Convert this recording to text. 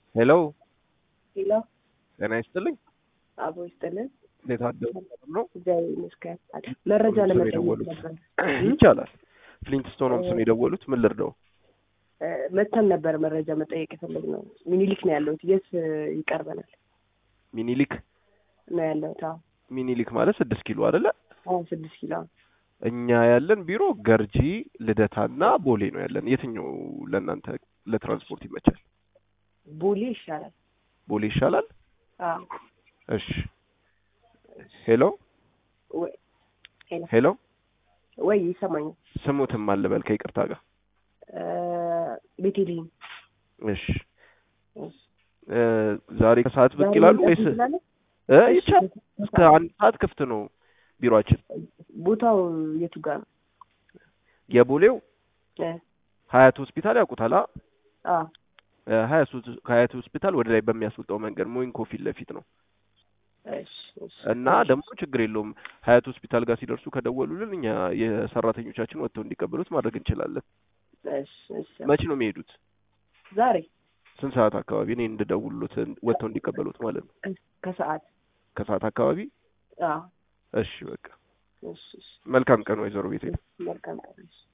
ሄሎ ሄሎ ጤና ይስጥልኝ። አቦ ይስጥልን። እንዴት አደሩ ነው? እግዚአብሔር ይመስገን። መረጃ ሁሉም ሰው ለመጠየቅ የደወሉት። ነበር። ይቻላል። ፍሊንትስቶን ሆምስ ነው የደወሉት። ምን ልርዳው? እ፣ መተን ነበር መረጃ መጠየቅ የፈለግነው። ሚኒሊክ ነው ያለሁት። የት እ፣ ይቀርበናል ሚኒሊክ ነው ያለሁት? አዎ ሚኒሊክ ማለት ስድስት ኪሎ አይደለ? አዎ፣ ስድስት ኪሎ እኛ ያለን ቢሮ ገርጂ፣ ልደታና ቦሌ ነው ያለን። የትኛው ለእናንተ ለትራንስፖርት ይመቻል? ቦሌ ይሻላል። ቦሌ ይሻላል። አዎ እሺ። ሄሎ ወይ ሄሎ ሄሎ፣ ወይ ይሰማኛል። ስሙትም አልበል ከይቅርታ ጋር። እ፣ ቤቴልሄም እሺ። እ፣ ዛሬ ከሰዓት ብቅ ዛሬ ይላሉ መምጣት ወይስ እንችላለን? እ እሺ፣ ይቻል እስከ አንድ ሰዓት ክፍት ነው ቢሮአችን። ቦታው የቱ ጋር ነው? የቦሌው እ፣ ሀያት ሆስፒታል ያውቁታል? አ አዎ እ፣ ሀያት ሆስ- ከሀያት ሆስፒታል ወደ ላይ በሚያስወጣው መንገድ ሞይንኮ ፊት ለፊት ነው እሺ፣ እሺ። እና ደግሞ ችግር የለውም ሀያት ሆስፒታል ጋር ሲደርሱ ከደወሉልን እኛ የሰራተኞቻችን ወጥተው እንዲቀበሉት ማድረግ እንችላለን። እሺ፣ እሺ። መቼ ነው የሚሄዱት? ዛሬ ስንት ሰዓት አካባቢ? እኔ እንድደውሉት ወጥተው እንዲቀበሉት ማለት ነው። ከሰዓት ከሰዓት አካባቢ። አዎ እሺ በቃ እሺ፣ እሺ። መልካም ቀን ወይዘሮ ቤቴ። መልካም ቀን። እሺ።